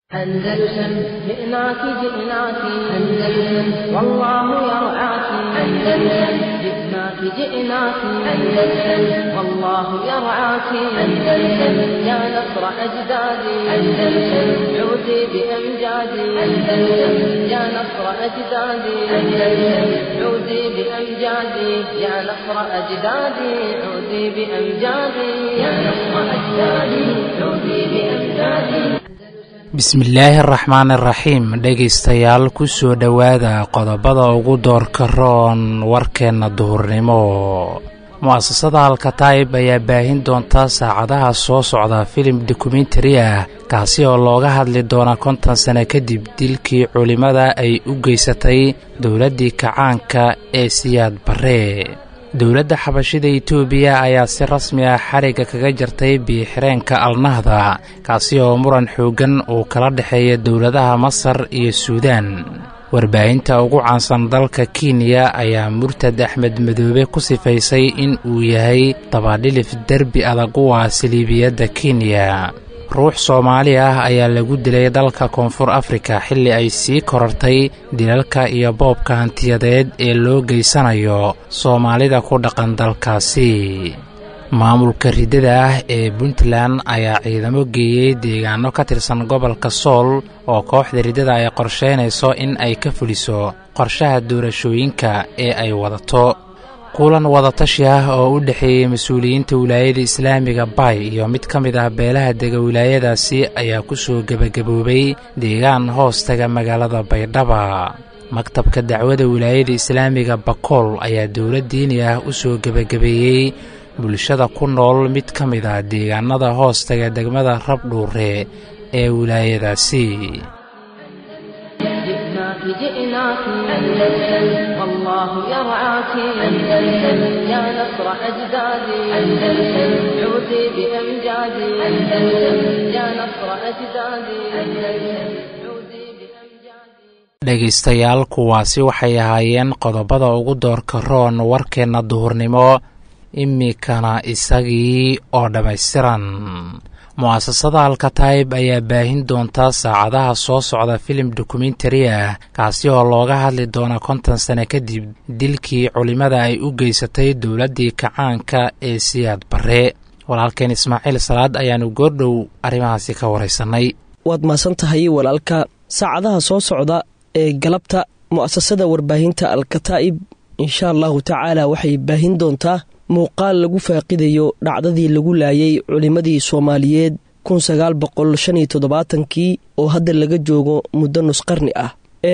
أندلسن جئناك جئناك أندلسن والله يرعاك أندلسن جئناك جئناك أندلسن والله يرعاك أندلسن يا نصر أجدادي أندلسن عودي بأمجادي أندلسن يا نصر أجدادي أندلسن عودي بأمجادي يا نصر أجدادي عودي بأمجادي يا نصر أجدادي عودي بأمجادي bismillaahi araxmaan iraxiim dhegaystayaal ku soo dhowaada qodobada ugu doorka roon warkeenna duhurnimo mu'asasada alkataib ayaa baahin doonta saacadaha soo socda filim dokumentari ah kaasi oo looga hadli doona konton sano kadib dilkii culimmada ay u geysatay dowladdii kacaanka ee siyaad barre dowladda xabashida itoobiya ayaa si rasmi ah xarigga kaga jartay biixireenka alnahda kaasi oo muran xooggan uu kala dhexeeya dowladaha masar iyo suudaan warbaahinta ugu caansan dalka kenya ayaa murtad axmed madoobe ku sifaysay in uu yahay dabadhilif derbi adag u ah saliibiyadda kenya ruux soomaali ah ayaa lagu dilay dalka koonfur afrika xilli ay sii korartay dilalka iyo boobka hantiyadeed ee loo geysanayo soomaalida ku dhaqan dalkaasi maamulka riddada ah ee puntland ayaa ciidamo geeyey deegaano ka tirsan gobolka sool oo kooxda riddada ay qorsheynayso in ay ka fuliso qorshaha doorashooyinka ee ay wadato kulan wadatashi ah oo u dhexeeyey mas-uuliyiinta wilaayada islaamiga bay iyo mid ka mid ah beelaha dega wilaayadaasi ayaa ku soo gebagaboobay deegaan hoostaga magaalada baydhaba maktabka dacwada wilaayada islaamiga bakool ayaa dowlad diini ah u soo gebagabeeyey bulshada ku nool mid ka mid ah deegaanada hoostaga degmada rabdhuure ee wilaayadaasi جئناك أندلسن والله يرعاك أندلسن يا نصر أجدادي أندلسن عودي بأمجادي أندلسن يا نصر أجدادي أندلسن عودي بأمجادي dhegaystayaal kuwaasi waxay ahaayeen qodobada ugu doorka roon warkeenna duhurnimo iminkana isagii oo dhammaystiran mu'asasada alkataib ayaa baahin doonta saacadaha soo socda filim dokumentari ah kaasi oo looga hadli doona konton sano kadib dilkii culimmada ay u geysatay dowladdii kacaanka ee siyaad barre walaalkeen ismaaciil salaad ayaanu goordhow arrimahaasi ka waraysannay waad mahadsan tahay walaalka saacadaha soo socda ee galabta mu'asasada warbaahinta alkataa'ib insha allahu tacaala waxay baahin doontaa muuqaal lagu faaqidayo dhacdadii lagu laayay culimmadii soomaaliyeed kun sagaal boqol shan iyo toddobaatankii oo hadda laga joogo muddo nusqarni ah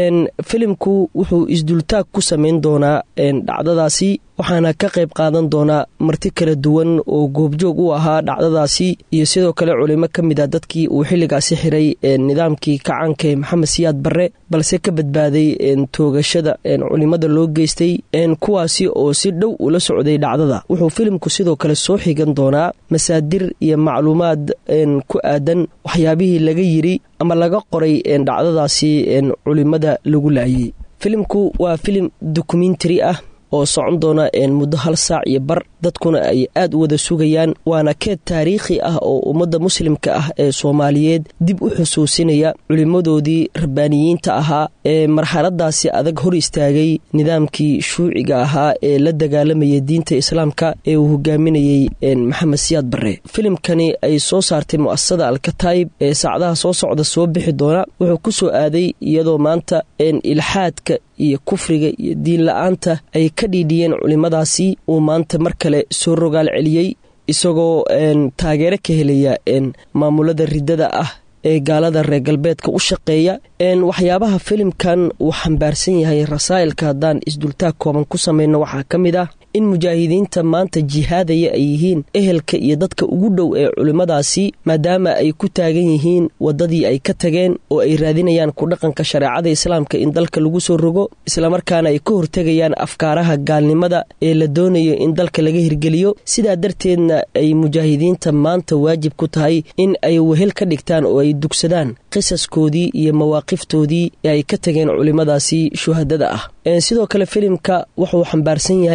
filimku wuxuu isdultaag ku samayn doonaa dhacdadaasi waxaana ka qayb qaadan doonaa marti kala duwan oo goobjoog u ahaa dhacdadaasi iyo sidoo kale culimo ka mid a dadkii uu xilligaasi xiray nidaamkii kacaanka ee maxamed siyaad barre balse ka badbaaday toogashada culimada loo geystay kuwaasi oo si dhow ula socday dhacdada wuxuu filimku sidoo kale soo xigan doonaa masaadir iyo macluumaad ku aadan waxyaabihii laga yiri ama laga qoray dhacdadaasi culimada lagu laayay filimku waa filim dokumentari ah oo socon doona muddo hal saac iyo bar dadkuna ay aad u wada sugayaan waana keed taariikhi ah oo ummadda muslimka ah ee soomaaliyeed dib u xusuusinaya culimmadoodii rabbaaniyiinta ahaa ee marxaladaasi adag hor istaagay nidaamkii shuuciga ahaa ee la dagaalamayay diinta islaamka ee uu hogaaminayey maxamed siyaad barre filimkani ay soo saartay mu'asasada alkataib ee saacadaha soo socda soo bixi doona wuxuu ku soo aaday iyadoo maanta ilxaadka iyo kufriga iyo diin la-aanta ay ka dhiidhiyeen culimmadaasi uu maanta mar kale soo rogaal celiyey isagoo taageero ka helaya maamulada riddada ah ee gaalada reer galbeedka u shaqeeya waxyaabaha filimkan uu xambaarsan yahay rasaa'ilka haddaan isdultaag kooban ku samayno waxaa ka mid ah in mujaahidiinta maanta jihaadaya ay yihiin ehelka iyo dadka ugu dhow ee culimmadaasi maadaama ay ku taagan yihiin waddadii ay ka tageen oo ay raadinayaan ku dhaqanka shareecada islaamka in dalka lagu soo rogo islamarkaana ay ka hortegayaan afkaaraha gaalnimada ee la doonayo in dalka laga hirgeliyo sidaa darteedna ay mujaahidiinta maanta waajib ku tahay in ay wehel ka dhigtaan oo ay dugsadaan qisaskoodii iyo mawaaqiftoodii ee ay ka tageen culimmadaasi shuhadada ah sidoo kale filimka wuxuu xambaarsan yahay in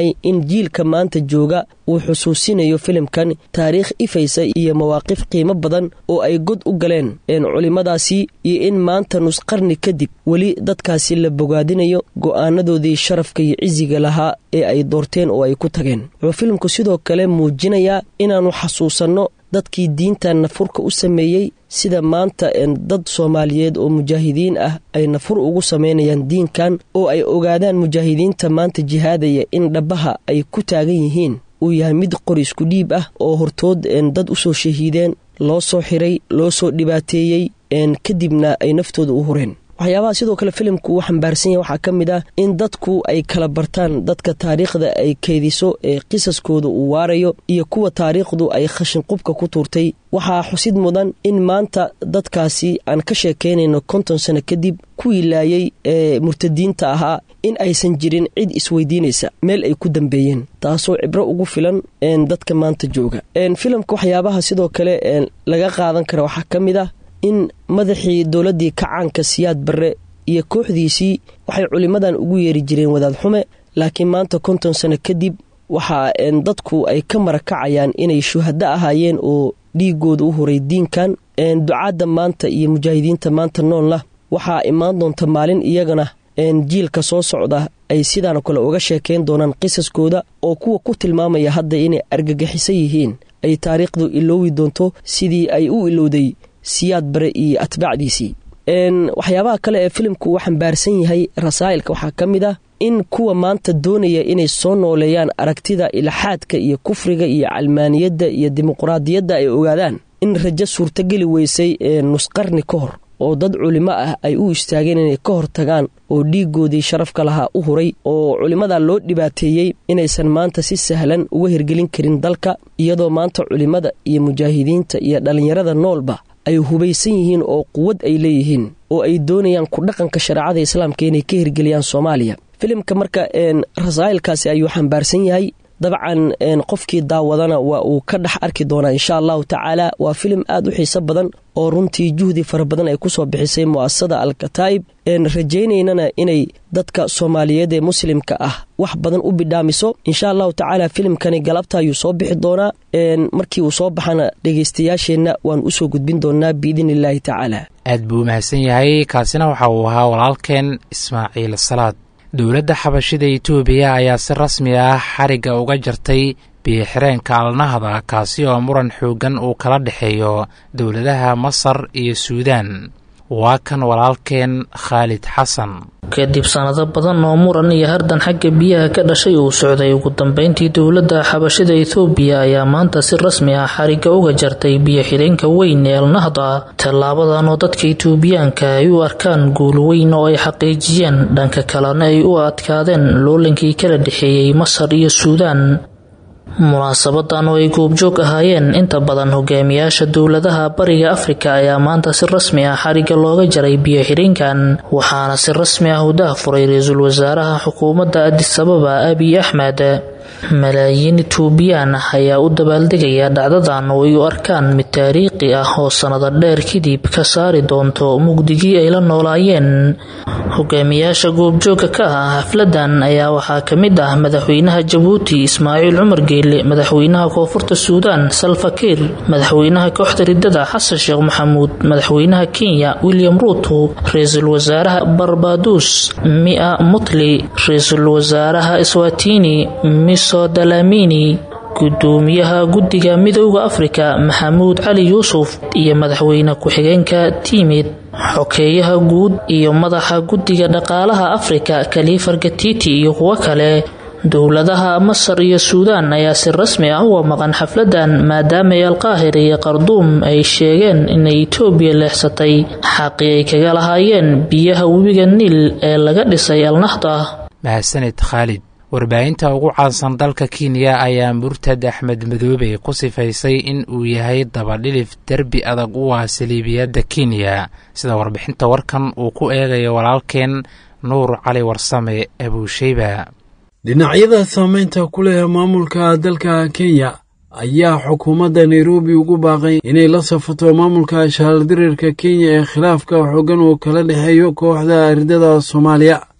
jiilka maanta jooga uu xusuusinayo filimkan taariikh ifaysa iyo mawaaqif qiimo badan oo ay god u galeen culimmadaasi iyo in maanta nusqarni kadib weli dadkaasi la bogaadinayo go'aanadoodii sharafka iyo cisiga lahaa ee ay doorteen oo ay ku tageen wuxuu filimku sidoo kale muujinayaa inaannu xasuusanno dadkii diintan nafurka u sameeyey sida maanta dad soomaaliyeed oo mujaahidiin ah ay nafur ugu samaynayaan diinkan oo ay ogaadaan mujaahidiinta maanta jihaadaya in dhabbaha ay ku taagan yihiin uu yahay mid qori isku dhiib ah oo hortood dad u soo shahiideen loo soo xiray loo soo dhibaateeyey kadibna ay naftooda u hureen waxyaabaha sidoo kale filimku uu xambaarsan yahay waxaa ka mid ah in dadku ay kala bartaan dadka taariikhda ay keediso ee qisaskooda uu waarayo iyo kuwa taariikhdu ay khashinqubka ku tuurtay waxaa xusid mudan in maanta dadkaasi aan ka sheekaynayno konton sano kadib kuwii laayay ee murtadiinta ahaa in aysan jirin cid isweydiinaysa meel ay ku dambeeyeen taasoo cibro ugu filan dadka maanta jooga filimka waxyaabaha sidoo kale laga qaadan kara waxaa ka mid ah in madaxii dowladdii kacaanka siyaad barre iyo kooxdiisii waxay culimmadan ugu yeeri jireen wadaad xume laakiin maanta konton sano kadib waxaa dadku ay ka marakacayaan inay shuhado ahaayeen oo dhiigooda u horay diinkan ducaadda maanta iyo mujaahidiinta maanta noolna waxaa imaan doonta maalin iyagana jiilka soo socda ay sidaanoo kale uga sheekayn doonaan qisaskooda oo kuwa ku tilmaamaya hadda inay argagixisan yihiin ay taariikhdu iloowi doonto sidii ay u ilowday siyaad bare iyo atbaacdiisii waxyaabaha kale ee filimku uu xambaarsan yahay rasaa'ilka waxaa ka mid ah in kuwa maanta doonaya inay soo nooleeyaan aragtida ilxaadka iyo kufriga iyo calmaaniyadda iyo dimuqraadiyadda ay ogaadaan in rajo suurtogeli weysay ee nusqarni ka hor oo dad culimo ah ay u istaageen inay ka hor tagaan oo dhiigoodii sharafka lahaa u huray oo culimmada loo dhibaateeyey inaysan maanta si sahlan uga hirgelin karin dalka iyadoo maanta culimmada iyo mujaahidiinta iyo dhallinyarada noolba ay hubaysan yihiin oo quwad ay leeyihiin oo ay doonayaan ku dhaqanka shareecada islaamka inay ka hirgeliyaan soomaaliya filimka marka rasaa'ilkaasi ayuu xambaarsan yahay dabcan qofkii daawadana waa uu ka dhex arki doonaa insha allahu tacaala waa filim aad u xiiso badan oo runtii juhdi fara badan ay ku soo bixisay mu'asasada alkataa'ib rajaynaynana inay dadka soomaaliyeed ee muslimka ah wax badan u bidhaamiso insha allahu tacaala filimkani galabta ayuu soo bixi doonaa markii uu soo baxana dhegaystayaasheenna waan usoo gudbin doonaa biidni illaahi tacaala aad buu mahadsan yahay kaasina waxa uu ahaa walaalkeen ismaaciil salaad dowladda xabashida itoobiya ayaa si rasmi ah xarigga uga jartay biyo-xireenka alnahda kaasi oo muran xooggan uu kala dhexeeyo dowladaha masar iyo suudaan waa kan walaalkeen khaalid xasan kadib sanado badan oo muran iyo hardan xagga biyaha ka dhashay uu socday ugu dambeyntii dowladda xabashida ethoobiya ayaa maanta si rasmi ah xarigga uga jartay biyo-xidheenka weyn ee alnahda tallaabadan oo dadka itoobiyaanka ay u arkaan guul weyn oo ay xaqiijiyeen dhanka kalena ay u adkaadeen loolankii kala dhexeeyey masar iyo suudaan munaasabadan oo ay goobjoog ahaayeen inta badan hogaamiyaasha dowladaha bariga afrika ayaa maanta si rasmi ah xarigga looga jaray biyo-xidheenkan waxaana si rasmi ah u daahfuray ra-iisul wasaaraha xukuumadda adisababa abiy axmed malaayiin itoobiyaan ah ayaa u dabaaldegaya dhacdadan oo ay u arkaan mid taariikhi ah oo sanado dheer kadib ka saari doonto mugdigii ay la noolaayeen hogaamiyaasha goobjooga ka ah xafladan ayaa waxaa ka mid ah madaxweynaha jabuuti ismaaciil cumar geele madaxweynaha koonfurta suudaan salfakiir madaxweynaha kooxda ridada xasan sheekh maxamuud madaxweynaha kenya william ruuto ra-iisul wasaaraha barbaduus mia mutli ra-iisul wasaaraha swatini miso dalamini gudoomiyaha guddiga midooda afrika maxamuud cali yuusuf iyo madaxweyne ku-xigeenka tiimid xokeeyaha guud iyo madaxa guddiga dhaqaalaha afrika kalifar gatiti iyo kuwo kale dowladaha masar iyo suudaan ayaa si rasmi ah uga maqan xafladan maadaamay alqaahira iyo qarduum ay sheegeen inay itoobiya leexsatay xaqii ay kaga lahaayeen biyaha webiga niil ee laga dhisay alnahda mahadsanid khaalid warbaahinta ugu caansan dalka kenya ayaa murtad axmed madoobe ku sifaysay in uu yahay dabadhilif derbi adag u ah saliibiyadda kenya sida warbixinta warkan uu ku eegayo walaalkeen nuur cali warsame abuusheyba dhinacyada saameynta ku leh maamulka dalka kenya ayaa xukuumadda nairobi ugu baaqay inay la safato maamulka shaaldirirka kenya ee khilaafka xoogan uu kala dhexeeyo kooxda ridada soomaaliya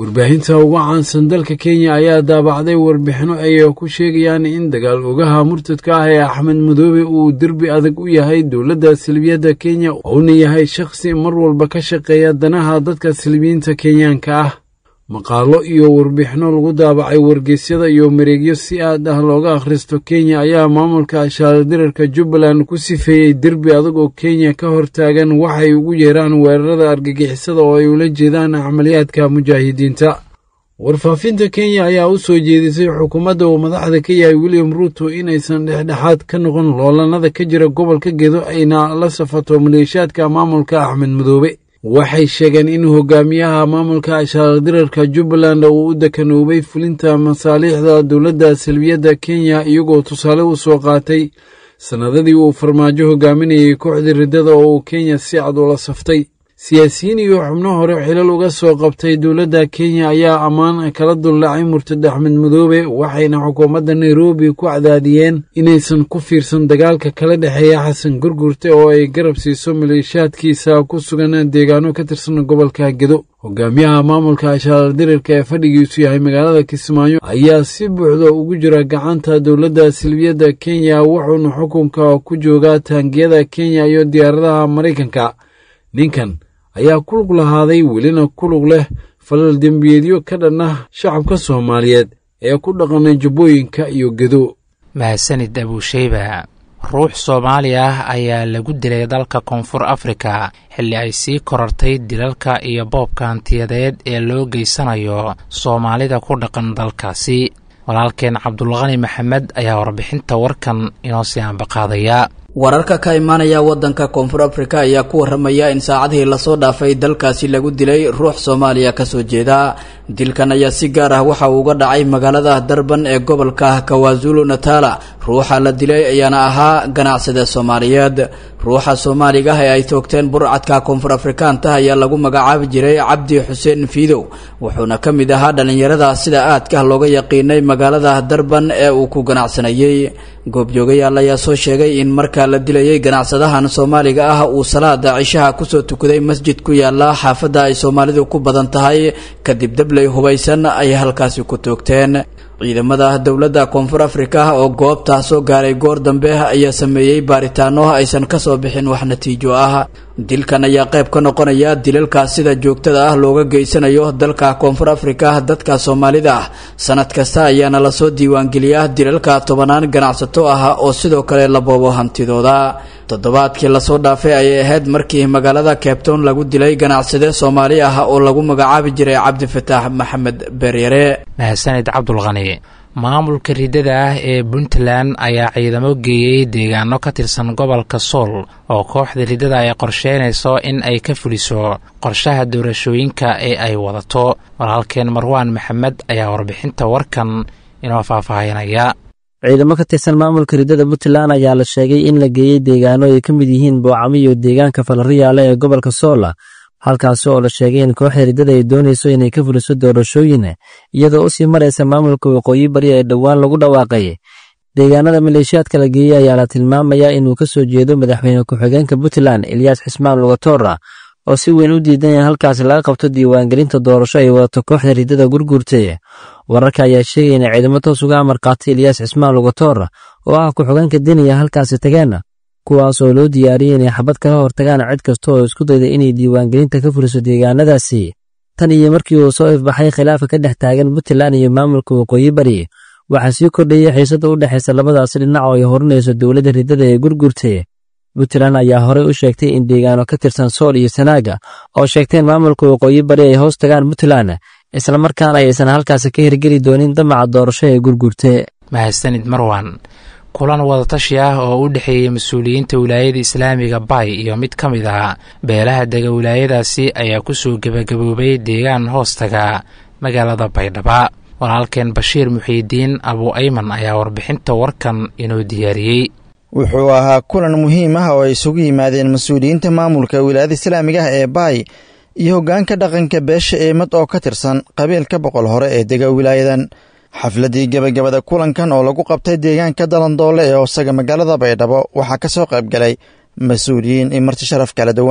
warbaahinta ugu caansan dalka kenya ayaa daabacday warbixino ay ku sheegayaan in dagaal ogaha murtadka ah ee axmed madoobe uu derbi adag u yahay dowladda silbiyadda kenya uuna yahay shakhsi mar walba ka shaqeeya danaha dadka silbiyiinta kenyaanka ah maqaalo iyo warbixino lagu daabacay wargeysyada iyo mareegyo si aad ah looga akhristo kenya ayaa maamulka shaaladirarka jubbaland ku sifeeyey derbi adag oo kenya ka hortaagan waxay ugu yeeraan weerarada argagixisada oo ay ula jeedaan camaliyaadka mujaahidiinta warfaafinta kenya ayaa u soo jeedisay xukuumadda uu madaxda ka yahay william ruuto inaysan dhexdhexaad ka noqon loolanada ka jira gobolka gedo ayna la safato maleeshaadka maamulka axmed madoobe waxay sheegeen in hogaamiyaha maamulka shaaladirarka jubbaland uu u dekanoobay fulinta masaaliixda dowladda salbiyadda kenya iyagoo tusaale u soo qaatay sannadadii uu farmaajo hogaaminayay kooxdii riddada oo uu kenya si cad ula saftay siyaasiyiin iyo xubno hore xilal uga soo qabtay dowladda kenya ayaa ammaan kala dullaacay murtad axmed madoobe waxayna xukuumadda nairobi ku cadaadiyeen inaysan ku fiirsan dagaalka kala dhexeeya xasan gurgurte oo ay garab siiso maleeshaadkiisa ku sugan deegaano ka tirsan gobolka gedo hogaamiyaha maamulka shaaladirarka ee fadhigiisu yahay magaalada kismaayo ayaa si buuxda ugu jira gacanta dowladda silbiyadda kenya wuxuuna xukunka ku joogaa taangiyada kenya iyo diyaaradaha maraykanka ninkan ayaa ku lug lahaaday welina ku lug leh falal dembiyeedyo ka dhan ah shacabka soomaaliyeed ee ku dhaqanay jubbooyinka iyo gedo mahadsanid abuusheyba ruux soomaali ah ayaa lagu dilay dalka koonfur afrika xilli ay sii korartay dilalka iyo boobka hantiyadeed ee loo geysanayo soomaalida ku dhaqan dalkaasi walaalkeen cabdulqani maxamed ayaa warbixinta warkan inoo sii ambaqaadaya wararka ka imaanaya wadanka koonfur afrika ayaa ku waramaya in saacadihii lasoo dhaafay dalkaasi lagu dilay ruux soomaaliya kasoo jeeda dilkan ayaa si gaar ah waxa uu uga dhacay magaalada darban ee gobolka kawaazulu natala ruuxa la dilay ayaana ahaa ganacsada soomaaliyeed ruuxa soomaaliga ah ee ay toogteen burcadka koonfur afrikaanta ayaa lagu magacaabi jiray cabdi xuseen fiidow wuxuuna ka mid ahaa dhallinyarada sida aadka looga yaqiinay magaalada darban ee uu ku ganacsanayey goobjoogayaal ayaa soo sheegay in marka la dilayay ganacsadahan soomaaliga ah uu salaada cishaha kusoo tukaday masjid ku yaala xaafadda ay soomaalidu ku badan tahay kadib dabley hubaysan ay halkaasi ku toogteen ciidamada dowladda koonfur afrika oo goobtaa soo gaaray goor dambe ayaa sameeyey baaritaano aysan kasoo bixin wax natiijo ah dilkan ayaa qayb ka noqonaya dilalka sida joogtada ah looga geysanayo dalka koonfur afrika dadka soomaalida ah sanad kasta ayaana lasoo diiwaangeliyaa dilalka tobanaan ganacsato ah oo sidoo kale la boobo hantidooda toddobaadkii lasoo dhaafay ayay ahayd markii magaalada cabetown lagu dilay ganacsade soomaali ah oo lagu magacaabi jiray cabdifataax maxamed beeryare mahadsanid cabdulqani maamulka riddada ah ee puntland ayaa ciidamo geeyey deegaano ka tirsan gobolka sool oo kooxda riddada ay qorsheynayso in ay ka fuliso qorshaha doorashooyinka ee ay wadato walaalkeen marwaan maxamed ayaa warbixinta warkan inoo faahfaahinaya ciidamo ka tirsan maamulka riddada puntland ayaa la sheegay in la geeyey deegaano ay ka mid yihiin boocamo iyo deegaanka falariyaale ee gobolka soola halkaasi oo la sheegay in kooxda riddada ay doonayso inay ka fuliso doorashooyin iyadoo u sii maraysa maamulka waqooyi bari ee dhowaan lagu dhawaaqay deegaanada maleeshiyaadka la geeyey ayaa la tilmaamayaa inuu ka soo jeedo madaxweyne ku-xigeenka puntland eliyas xismaan lugatora oo si weyn u diidan in halkaasi laga qabto diiwaangelinta doorasho ay wadato kooxda riddada gurguurtay wararka ayaa sheegaya in ciidamo toos uga amar qaatay eliyas xismaan lugator oo ah ku-xigeenka deniya halkaasi tageen kuwaas oo loo diyaariyey inay xabad kala hortagaan cid kasta oo isku dayda inay diiwaangelinta ka fuliso deegaanadaasi tan iyo markii uu soo ifbaxay khilaafka ka dhex taagan puntland iyo maamulka waqooyi bari waxaa sii kordhayay xiisada u dhexaysa labadaasi dhinac oo ay horinayso dowladda riddada ee gurgurtay puntland ayaa horey u sheegtay in deegaano ka tirsan sool iyo sanaaga oo sheegteen maamulka waqooyi bari ay hoos tagaan puntland islamarkaana aysan halkaasi ka hirgeli doonin damaca doorasho ee gurgurte mahadsanid marwan kulan wadatashi ah oo u dhexeeyey mas-uuliyiinta wilaayada islaamiga bay iyo mid ka mid ah beelaha dega wilaayadaasi ayaa kusoo gebagaboobay deegaan hoostaga magaalada baydhaba walaalkeen bashiir muxiidiin abu ayman ayaa warbixinta warkan inoo diyaariyey wuxuu ahaa kulan muhiim ah oo ay isugu yimaadeen mas-uuliyiinta maamulka wilaayada islaamiga ah ee baay iyo hoggaanka dhaqanka beesha eemad oo ka tirsan qabiilka boqol hore ee dega wilaayadan xafladdii gebagabada kulankan oo lagu qabtay deegaanka dalandoole ee hoosaga magaalada baydhabo waxaa ka soo qayb galay mas-uuliyiin iyo marti sharaf kala duwan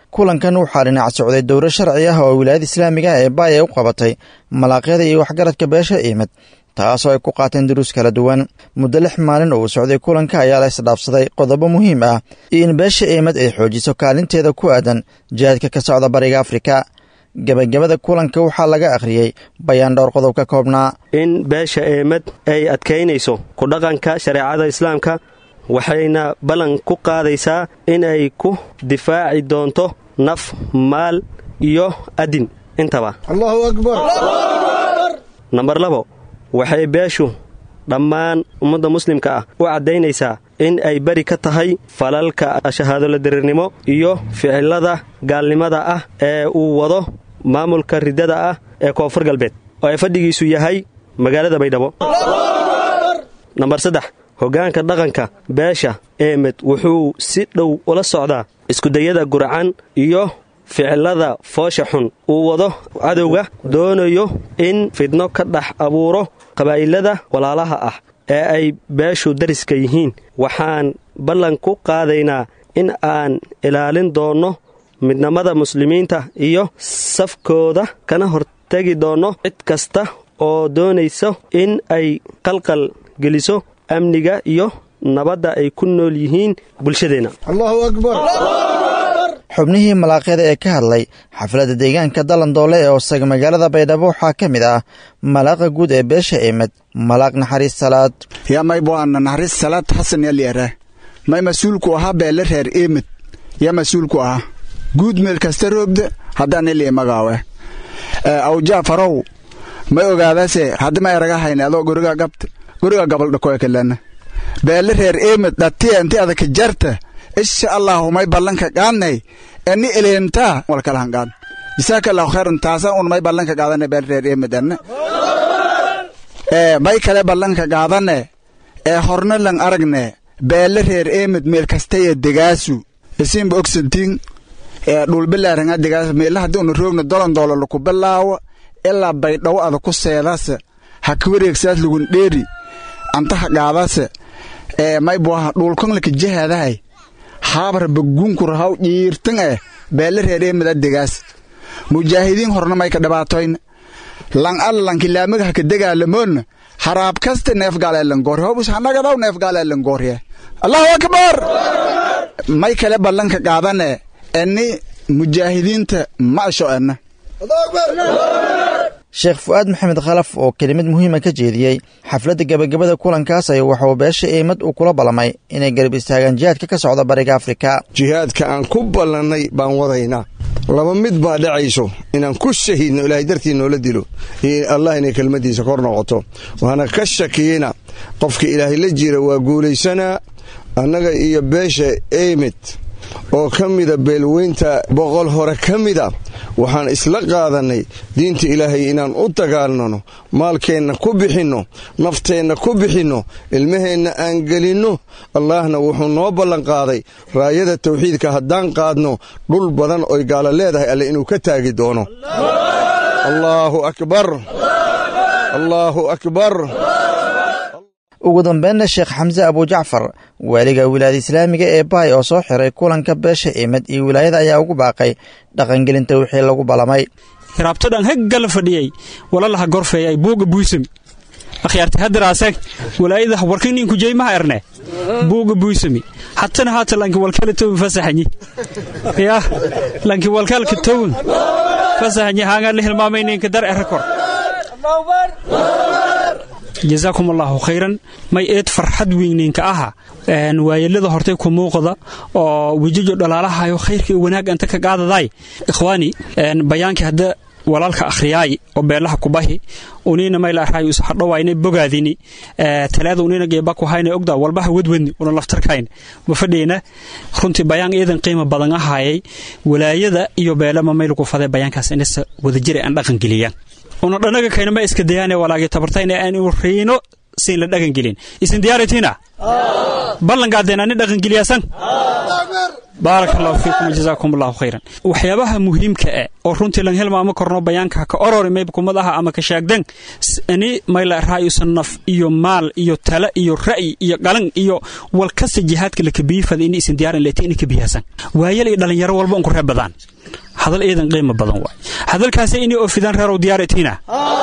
kulankan waxaa dhinac socday dowro sharci ah oo wilaayada islaamiga ah ee baay ay u qabatay malaaqyada iyo waxgaradka beesha iimad taasoo ay ku qaateen duruus kala duwan muddo lix maalin oo uu socday kulanka ayaa la isdhaafsaday qodobo muhiim ah iyo in beesha iimad ay xoojiso kaalinteeda ku aadan jihaadka ka socda bariga afrika gebagabada kulanka waxaa laga akhriyey bayaan dhowr qodob ka koobnaa in beesha eemad ay adkaynayso ku dhaqanka shareecada islaamka waxayna ballan ku qaadaysaa in ay ku difaaci doonto naf maal iyo adin intaba allahu akbar nambar labo waxay beeshu dhammaan ummadda muslimka ah u caddaynaysaa in ay beri ka tahay falalka shahaadoladirirnimo iyo ficilada gaalnimada ah ee uu wado maamulka riddada ah ee koonfur galbeed oo ay fadhigiisu yahay magaalada baydhabo nambar saddex hoggaanka dhaqanka beesha eemed wuxuu si dhow ula socdaa iskudayada guracan iyo ficilada foosha xun uu wado cadowga doonayo in fidno ka dhex abuuro qabaa'ilada walaalaha ah ee ay beeshu dariska yihiin waxaan ballan ku qaadaynaa in aan ilaalin doonno midnimada muslimiinta iyo safkooda kana hortegi doonno cid kasta oo doonayso in ay qalqal geliso amniga iyo nabadda ay ku nool yihiin bulshadeenna allahu akbar xubnihii malaaqyada ee ka hadlay xafladda deegaanka dalandoole ee oosaga magaalada baydhabo waxaa ka mid ah malaaqa guud ee beesha eemad malaaq naxariis salaad yaa may boana naxariis salaad xasan yalyara may mas-uulku ahaa beele reer eemad yaa mas-uulku ahaa guud meel kasta roogda haddaan ilii magaawe awjaafarow may ogaadase haddi ma eraga hayne adoo guriga gabta guriga gabaldhakoekalana beele reer eemad dhatiya inti adaka jarta insha allahu may ballanka qaadnay eni eleentaa walkalahan qaad jisaaka allahu khayran taasa un may ballanka qaadane beele reer eemad anne ee may kale ballanka qaadane ee horna lan aragne beele reer eemad meel kastaya degaasu isinba ogsantiin ee dhulbilaaranga degaasu meela haddii una roogna dolondoolo laku bilaawo ilaa baydhawo ada ku seedase ha ka wareegsaas lagun dheeri antaha qaadase ee may buaha dhulkonlaka jihaadahay haabar bagunkur haw dhiirtan eh beele reer eemada degaas mujaahidiin horna may ka dhibaatoyn lan alla lankilaamaga ha ka degaalamoonna haraab kasta neefgaaleelangoor hobus hanagadaw neefgaaleelangoorye allahu akbar may kale ballanka qaadane eni mujaahidiinta ma asho ena sheekh fu'aad maxamed khalaf oo kelimad muhiima ka jeediyey xafladda gebagabada kulankaas ay waxauu beesha eemad uu kula ballamay inay garab istaagaan jihaadka ka socda bariga afrika jihaadka aan ku ballannay baan wadaynaa laba mid baa dhacayso inaan ku shahiidno ilaahay dartii noola dilo iyo allah inay kelmaddiisa kor noqoto waana ka shakiyeyna qofka ilaahay la jira waa guulaysanaa annaga iyo beesha eymid oo ka mida beelweynta boqol hore ka mida waxaan isla qaadannay diinta ilaahay inaan u dagaalnano maalkeenna ku bixinno nafteenna ku bixinno ilmaheenna aan gelinno allaahna wuxuu noo ballanqaaday raayada tawxiidka haddaan qaadno dhul badan oy gaala leedahay alle inuu ka taagi doono allaahu akbar allaahu akbar ugu dambeynna sheekh xamse abujacfar waaliga wilaayada islaamiga ee baay oo soo xiray kulanka beesha eemad iyo wilaayada ayaa ugu baaqay dhaqangelinta wixii lagu ballamay hiraabtodhan heggala fadhiyey walalaha gorfeeyay buuga buysam akhyaarti haddaraaseg walaayada warkininku jeymaha erne buuga buysami hatana haata lanki walkala towin fasaxanyi yah lanki walkalka towin fasaxanyi haangaan la hilmaamayninka dar erakor jazaakum allaahu khayran may eed farxad weyninka aha waayelada hortay ku muuqda oo wejijo dhalaalahayo khayrka iyo wanaag anta ka qaadaday ikhwaani bayaankii hadda walaalka akhriyaay oo beelaha kubahi unina mayla arhay us hadhowaynay bogaadini talaada unina geeba ku hayna ogda walbaha wadwadni una laftarkayn ma fadhiyna runtii bayaan iidan qiimo badan ahaayay walaayada iyo beelama mayl ku faday bayaankaas inasa wadajira aan dhaqan geliyaan una dhanaga kayna ma iska dayaane walaagi tabartayna aan riino siin la dhaqan gelin isin diyaaratiina ballanqaadeena ni dhaqan geliyaasan baaraka allahu fiikum jazaakum allahu khayran waxyaabaha muhiimka ah oo runtii lan helmaama korno bayaanka ka orori mayb kumadaha ama ka shaagdan ani mayla raayusan naf iyo maal iyo tala iyo ra'yi iyo qalan iyo walkasta jihaadka la kabiifada in isin diyaaran leetii in ka biyaasan waayal iyo dhalinyaro walba un ku reeb badaan hadal eedan qiimo badan waay hadalkaasi inay oofidaan reerow diyaaratiina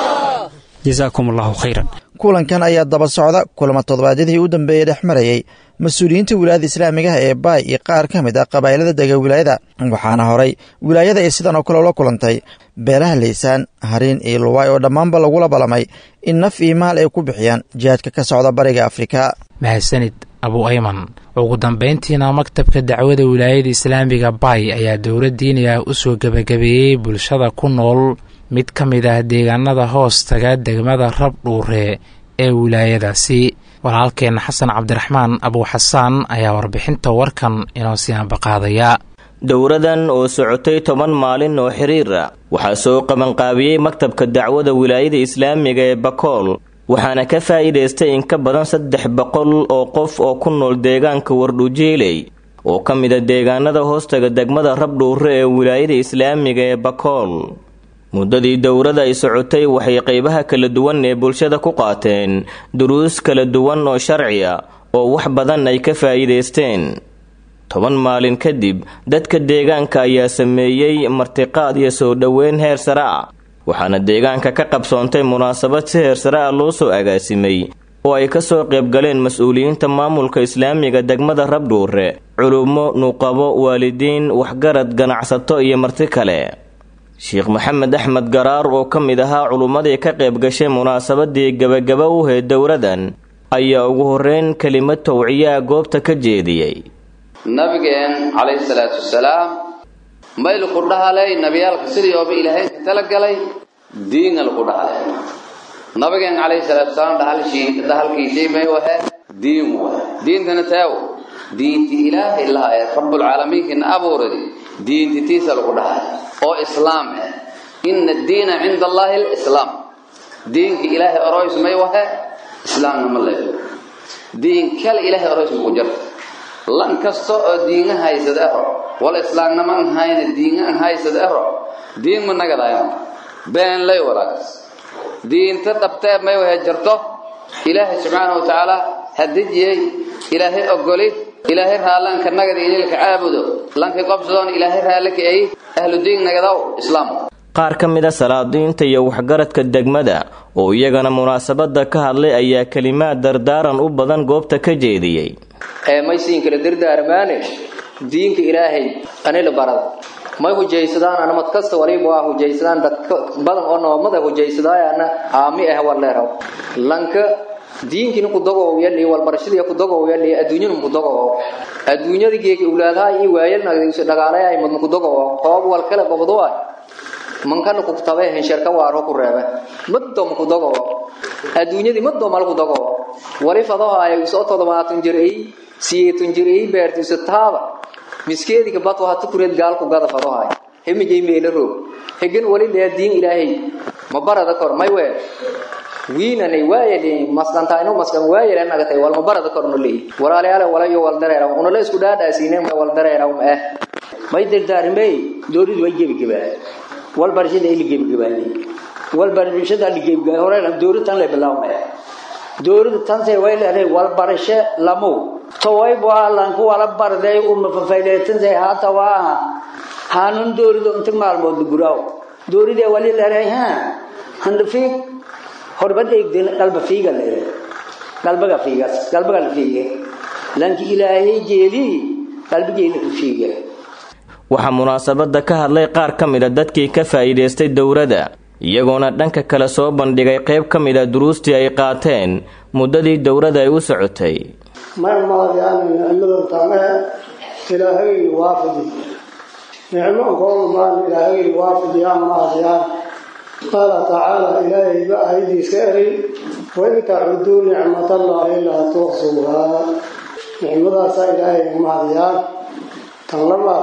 jazaakum allahu khayran kulankan ayaa daba socda kulamo toddobaadyadii u dambeeyey dhex marayey mas-uuliyiinta wilaayada islaamigaha ee baay iyo qaar ka mid ah qabaa'ilada dega wilaayada waxaana horay wilaayada ay sidan oo kale ula kulantay beelaha laysaan hariin iyo luwaay oo dhammaanba lagula balamay in naf iyo maal ay ku bixiyaan jihaadka ka socda bariga afrika mahadsanid abu ayman ugu dambayntiina maktabka dacwada wilaayada islaamiga baay ayaa dowlad diini ah u soo gebagabeeyey bulshada ku nool mid ka mid ah deegaanada hoos taga degmada rab dhuure ee wilaayadaasi walaalkeenna xasan cabdiraxmaan abuuxasaan ayaa warbixinta warkan inoo sii ambaqaadaya dowradan oo socotay toban maalin oo xiriira waxaa soo qabanqaabiyey maktabka dacwada wilaayada islaamiga ee bakool waxaana ka faa'iidaystay in ka badan saddex boqol oo qof oo ku nool deegaanka wardhujeeley oo ka mid a deegaanada hoostaga degmada rabdhuure ee wilaayada islaamiga ee bakool muddadii dowrada ay socotay waxay qeybaha kala duwan ee bulshada ku qaateen duruus kala duwan oo sharci a oo wax badan ay ka faa'iidaysteen toban maalin kadib dadka deegaanka ayaa sameeyey martiqaad iyo soo dhoweyn heer sare ah waxaana deegaanka ka qabsoontay munaasabad si heer sare ah loo soo agaasimay oo ay ka soo qaybgaleen mas-uuliyiinta maamulka islaamiga degmada rabdhuure culummo nuqabo waalidiin waxgarad ganacsato iyo marti kale sheekh maxamed axmed garaar oo ka mid ahaa culummadii ka qayb gashay munaasabadii gebagaba u heed dowradan ayaa ugu horreyn kelimad towciyaa goobta ka jeediyey nabigeen calayhi salaatu wasalaam mayl ku dhahalay nabiyaalka sidii ooba ilaahay ka talagalay diinga lagu dhahalay nabigeen calayhi salaatu wasalaam dhahalshii dhahalkiisii may wahe diin wahe diintana taawo diinti ilaahay laha ee rabbulcaalamiinkina abuuradi diinti tiisa lagu dhahay oo islaam ah ina addiina cinda allahi alislaam diinka ilaahay oroys may wahe islaamna ma leeyo diin kale ilaahay oroys maku jirta lan kasta oo diinga haysad ero wala islaamnaman hayna diinga haysad ero diin ma nagadayo been lay walaagas diinta dhabtee may wahe jirto ilaahay subxaanahu watacaala hadijiyey ilaahay ogoli ilaahay raallanka nagada inilka caabudo lankay qobsadoon ilaahay raallaka ay ahlu diin nagadaw islaam qaar ka mid a salaadiinta iyo waxgaradka degmada oo iyagana munaasabada ka hadlay ayaa kelimaad dardaaran u badan goobta ka jeediyey ee maysiin kala dardaarmaane diinka ilaahay anila barada may hujaysadaan anamad kasta waliba waa hujaysadaan dadka badan oo noomada hujaysadaayana aami ah warleeraw lanka diinkina ku dagow yali walbarashadii ku dagow yali adduunyada ku dagow adduunyada geeki ulaadaha iyo waayalna dhagaalay mad ku dagow hoob wal kala qabdo waa mankana ku tabay hensharka waaro ku reebe maddo ku dagow adduunyadii maddo mal ku dagow wali fadaha ay soo todobaatan jiray siyeetun jiray beertiisa taaba miskeediga bad waa tukureed gaal ku gada fadaha hemijay meela roog hegan wali leediin ilaahay ma barada kor may wee wiinanay waayali masqantaayno masqan waayali nagatay walma barada korno leey walaalayaal walayo wal dareera una la isku dhaadhaasiinay ma wal dareera ma ah may dardaarmay dooridu way gebi gebaa wal barashada ili gebi gebaani wal barashada ili gebi gebaa hore dooridu tan la bilaawmay dooridu tan say way leedahay wal barasho lamu taway baa lan ku wala barday uma fafayleetan say haata waa hanun dooridu inta maalmood guraaw dooride wali leedahay ha handfiik horbad eegdeen qalba fiiga leeyahay qalbaga fiigas qalbaga la fiiga lanki ilaahay jeeli qalbigeena ku fiiga waxaa munaasabada ka hadlay qaar ka mid a dadkii ka faa'iidaystay dowladda iyagoona dhanka kale soo bandhigay qayb ka mid a duruustii ay qaateen muddadii dowladda ay u socotay mar maadiyaan nicmada tame ilaahay waafidi nicmo koomaan ilaahay waafidiyaan maadiyaan قال تعالى إلهي بأيدي سأري وإن تعدوا نعمة الله لا تحصوها نعمة إلهي مهديان تنلما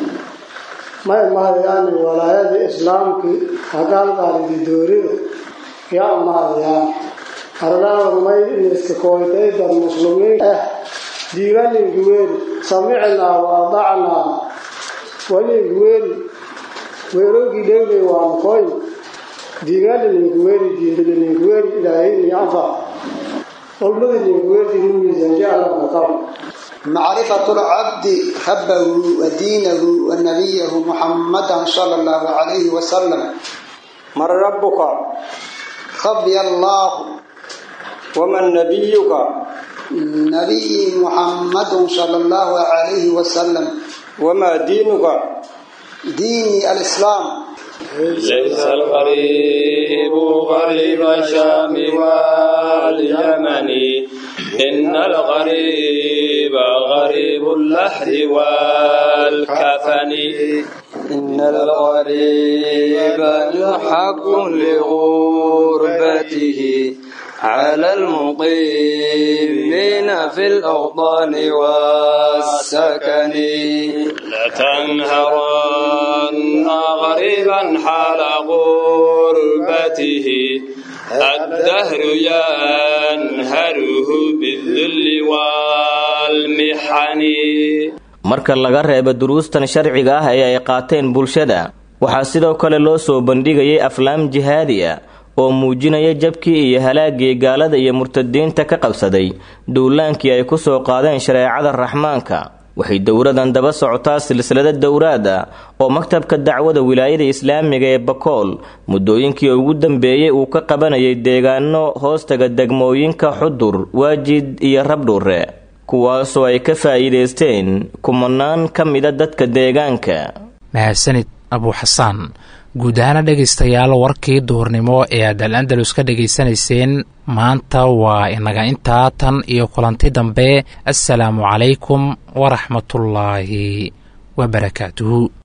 ما مهديان ولايات إسلام كي هقال قال دوري يا مهديان أرنا ورمي إنسك كويتي در مسلمين أه ديوان الجوير samicnaa waadacnaa walinka weeri weerowgii dhewnay waa mkoy diigaadha ninka weeri diindada ninka weeri ilaahay iyo anfac qolmada ninka weerdi nugiisa alla kaqab معرفة العبد ربه ودينه ونبيه محمدا صلى الله عليه وسلم من ربك ربي الله ومن نبيك نبي محمد صلى الله عليه وسلم وما دينك ديني الإسلام ليس الغريب غريب الشام واليمن إن الغريب غريب اللحد والكفن إن الغريب حق لغربته على المقيمين في الأوطان والسكن لتنهرن غريبا حال غربته الدهر ينهره بالذل والمحن marka laga reebo duruustan sharciga ah ee ay qaateen bulshada waxaa sidoo kale loo soo bandhigayay aflaam jihaadi ah oo muujinaya jabkii iyo halaagii gaalada iyo murtadiinta ka qabsaday duulaankii ay ku soo qaadeen shareecada raxmaanka waxay dowradan daba socotaa silsilada dowraad ah oo maktabka dacwada wilaayada islaamiga ee bakool muddooyinkii ugu dambeeyey uu ka qabanayay deegaano hoostaga degmooyinka xudur waajid iyo rabdhuure kuwaasoo ay ka faa'iidaysteen kumanaan ka mida dadka deegaanka mahadsanid abuuxasaan guud ahaana dhegaystayaal warkii duhurnimo ee aad al andalus ka dhegaysanayseen maanta waa inaga intaa tan iyo kulanti dambe assalaamu calaykum waraxmatullaahi wabarakaatuhu